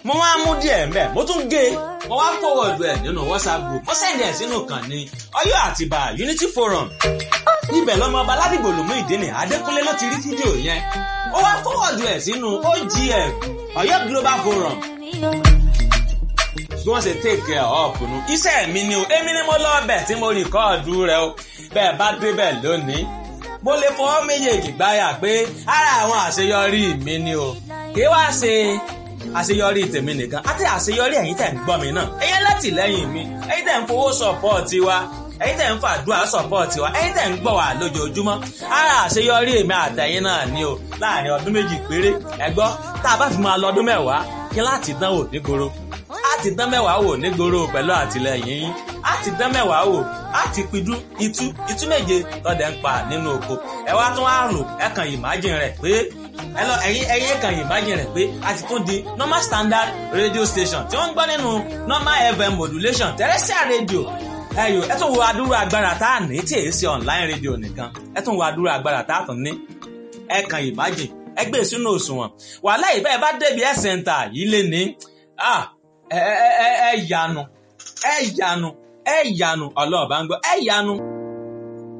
mo wá mú díẹ̀ mbẹ́ mo tún gé mo wá fọwọ́dù ẹ̀ nínú whatsapp group mo sẹ́ndì ẹ̀ sínú kan ní ọ̀yọ́ àtìbà unity forum ibẹ̀ lọ́mọ ọba ládìgbò lòmú ìdíni adékúnlé ló ti rí fídíò yẹn ó wá fọwọ́dù ẹ̀ sínú ogf ọ̀yọ́ global forum bí wọ́n ṣe take care of nu iṣẹ́ mi ni o èmi ni mo lọ bẹ̀ tí mo rìkọ́ọ̀dù rẹ o bẹ́ẹ̀ bá débẹ̀ lónìí mo lè fọwọ́ méjèèjì gbáyà pé ara àwọn àṣeyọrí mi ni o kì í wá ṣe àṣeyọrí tèmi nìkan àti àṣeyọrí ẹ̀yin tẹ̀ ń gbọ́ mi náà ẹ̀yin látìlẹ́yìn mi ẹ̀yin tẹ̀ ń fowó sọ̀pọ̀ọ̀tì wa ẹ̀yin tẹ̀ ń fàdúrà sọ̀pọ̀ọ̀tì wa ẹ̀yin tẹ̀ ń gbọ́ wa lójoojúmọ́ ara àṣeyọrí èmi àtẹ̀yin náà ni o láàrin ọdún méjì péré ẹ gbọ́ tá a bá fi máa lọ́dún mẹ́wàá kí láti dánwò nígboro á ti dán mẹ́wàá wò nígboro pẹ̀lú àtìlẹyìn yín á ti dán mẹ́wàá wò á ti pidú itú itú méje tọ́dẹ̀ ń pa nínú oko ẹ wá tún á rò ẹ kàn ìmájìn rẹ̀ pé ẹ lọ ẹ̀yin ẹ̀yin kàn ìmájìn rẹ̀ pé a ti tún di normal standard radio station tí wọ́n ń gbọ́ nínú normal fm modulation terrestrial radio ẹyọ ẹ tún wo adúrú agbára tá a ní tí èyí ṣe online radio nìkan ẹ tún wo adúrú agbára tá a tún ní ẹ kàn ìmájìn ẹ gbé sínú òṣùwọ̀n wàhálà ìbẹ́ẹ̀ bá débi ẹ̀ sẹ́ńtà yìí lé ní ẹ ẹ ẹ yanu ẹ yanu ẹ yanu ọlọ́ọ̀bá ń gbọ́ ẹ yanu.